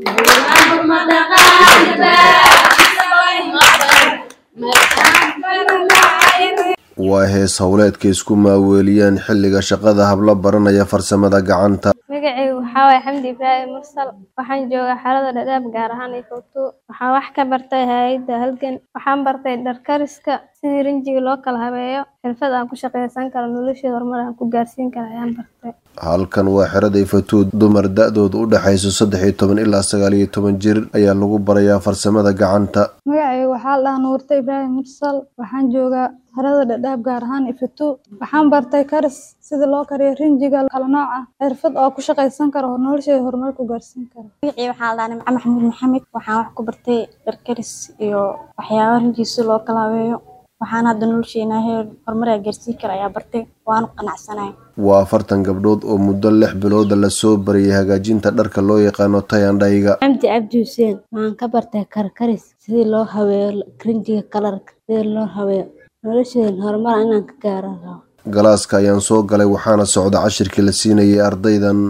waa hees howleedka isku maaweeliyaan xilliga shaqada habla baranaya farsamada gacanta magacaygu waxaa waaye xamdi ibraahim mursal waxaan joogaa xaalada dhadhaab gaar ahaan ifowto waxaan wax ka bartay hay-adda halgan waxaan bartay dharkariska sidii rinjiga loo kala habeeyo xirfad aan ku shaqaysan karo noloshii horumar aan ku gaarsiin karo ayaan bartay halkan waa xerada ifatuud dumar da-dooda u dhexayso saddex iyo toban ilaa sagaal iyo toban jir ayaa lagu barayaa farsamada gacanta magacaygu waxaa la dhahaa nuurta ibraahim mursal waxaan joogaa xerada dhadhaab gaar ahaan ifatu waxaan bartay karis sida loo kariyo rinjiga kala nooc ah xirfad oo ku shaqaysan karo oo nolosheeda horumar ku gaarsiin karo magacii waxaa la dhahaa nimco maxamuud maxamed waxaan wax ku bartay dharkaris iyo waxyaaba rinjiga si loo kala habeeyo waxaan hadda nolosheena heer horumar aa gaarsiin kara ayaa bartay waanu qanacsanahay waa afartan gabdhood oo muddo lix bilooda lasoo bariyay hagaajinta dharka loo yaqaano tayandhayga xamdi cabdi xuseen waxaan ka bartay karkaris sidii loo habeeyo rinjiga kalarka sidii loo habeeyo nolosheen horumar inaan ka gaaro rabo galaaska ayaan soo galay waxaana socda cashirkii la siinayay ardaydan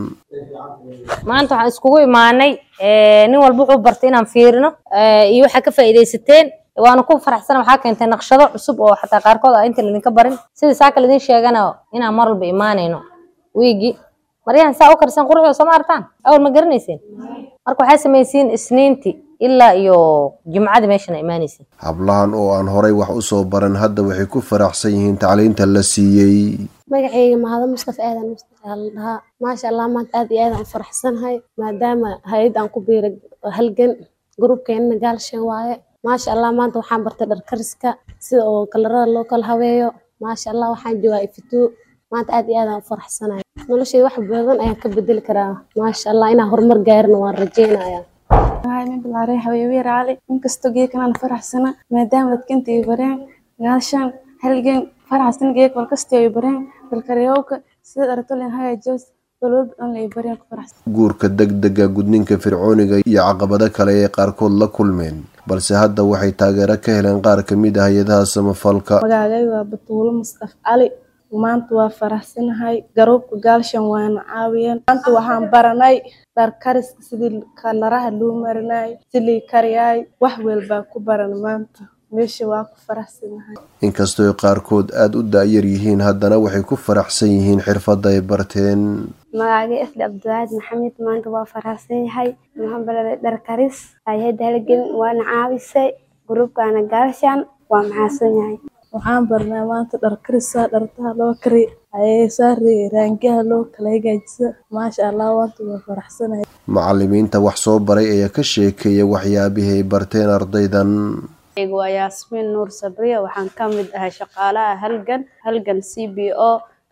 maanta waxaan iskugu imaanay nin walba wuxuu bartay inaan fiirino iyo waxaa ka faa'iidaysateen waana ku faraxsana waxaa keentay naqshado cusub oo xataa qaarkood a inta laydinka barin sida saaka laydin sheegana inaan mar walba imaanayno wiigi maryahan saa u karsan quruxda soo ma arkaan awal ma garanayseen marka waxaa samaysiin isniinti ilaa iyo jumcada meeshana imaanaysin hablahan oo aan horay wax u soo baran hadda waxay ku faraxsan yihiin tacliinta la siiyey magacayga mahado mustafa aadan mustafa la dhahaa maasha allah maanta aad iyo aadaan u faraxsanahay maadaama hay-ad aan ku biiray halgan gruubkeenna gaalshan waaye maasha allah maanta waxaan bartay dharkariska sida oo kalarada loo kala habeeyo maasha allah waxaan joogaa ifitoo maanta aad iyo aadaan u faraxsanahay noloshayda wax badan ayaan ka bedeli karaa maasha allah inaan horumar gaarina waan rajeynaya waxaan bilaarey habeebeer cali inkastoo geedkanaan faraxsana maadaama dadkinta ay bareen gaashaan halgan faraxsan geed walkastoo ay bareen dalkaryowka sida dhartolin hagaajos balwalba dhan ay bareen ku faraxsan guurka degdega gudninka fircooniga iyo caqabado kale ee qaarkood la kulmeen balse hadda waxay taageero ka heleen qaar ka mid ah hay-adaha samafalka magaagay waa batuulo mustaf cali maanta waa faraxsanahay garoobka gaalshan waana caawiyeen maanta waxaan baranay dharkariska sidii kalaraha loo marinay silii kariyaay wax walbaa ku baran maanta meesha waa ku faraxsanahay inkastoo qaarkood aada u da-yar yihiin haddana waxay ku faraxsan yihiin xirfadda ay barteen magacagay asli cabdiwacaad maxamed maanta waa faraxsan yahay waxaan baraday dharkaris hay-adda halgan waana caawisay gruubkaana gaalshan waa maxaasan yahay waxaan barnaa maanta dharkarisa dhartaha loo kari ayeesaari raangaha loo kala hagaajisa maasha allah waanta waa faraxsanahay macalimiinta wax soo baray ayaa ka sheekeeya waxyaabihii ay barteen ardaydan waa yaasmiin nuur sabriya waxaan ka mid ahay shaqaalaha halgan halgan c b o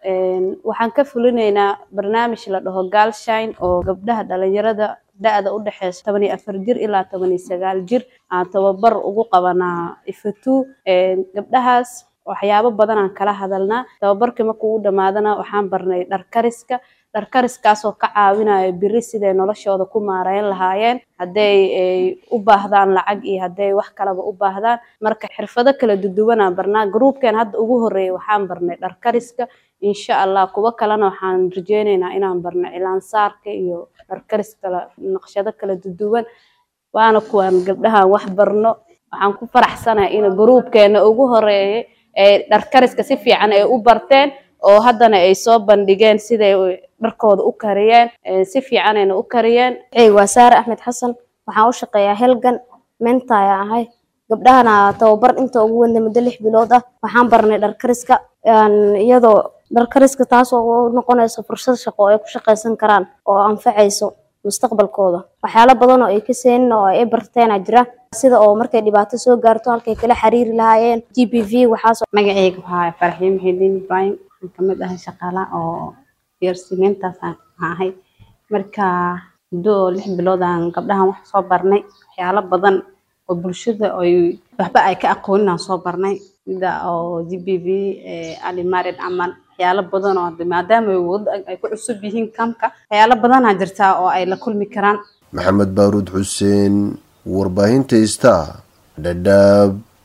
waxaan ka fulinaynaa barnaamij la dhaho gaalshine oo gabdhaha dhalinyarada da-da u dhexeysa toban iyo afar jir ilaa toban iyo sagaal jir aan tababar ugu qabanaa ifatu gabdhahaas waxyaabo badan aan kala hadalnaa tababarkii markuu u dhamaadana waxaan barnay dharkariska dharkariskaasoo ka caawinaya biri siday noloshooda ku maareyn lahaayeen hadday u baahdaan lacag iyo hadday wax kalaba u baahdaan marka xirfado kala duduwanaan barnaa gruubkeen hadda ugu horeeyay waxaan barnay dharkariska insha allah kuwo kalena waxaan rajeyneynaa inaan barno cilaansaarka iyo dharkaris kala naqshado kala duduwan waana kuwaan gabdhahan wax barno waxaan ku faraxsanahay in gruubkeena ugu horeeyay ee dharkariska si fiican ay u barteen oo haddana ay soo bandhigeen siday dharkooda u kariyeen si fiicanayna u kariyeen waa saare axmed xasan waxaan u shaqeeyaa helgan mentaya ahay gabdhahana tababar inta ugu wanda muddo lix bilood ah waxaan barnay dharkariska iyadoo dharkariska taasoo u noqonayso fursad shaqo oo ay ku shaqaysan karaan oo anfacayso mustaqbalkooda waxyaalo badan oo ay ka seenin oo ay barteena jira sida oo markay dhibaato soo gaarto halkay kala xiriiri lahaayeen g b v waxaas magacayga waxaa farxiin muxidiin ibrahim waxaan kamid ahay shaqaalaha oo geersimeyntaas aan ahay marka muddo oo lix bilood aan gabdhahan wax soo barnay waxyaalo badan oo bulshada ay waxba ay ka aqoonin aan soo barnay sida oo g b v ali marid camal waxyaalo badan oo maadaama wada ay ku cusub yihiin kamka waxyaalo badanaa jirtaa oo ay la kulmi karaan maxamed baaruud xuseen warbaahinta ista dhadhaab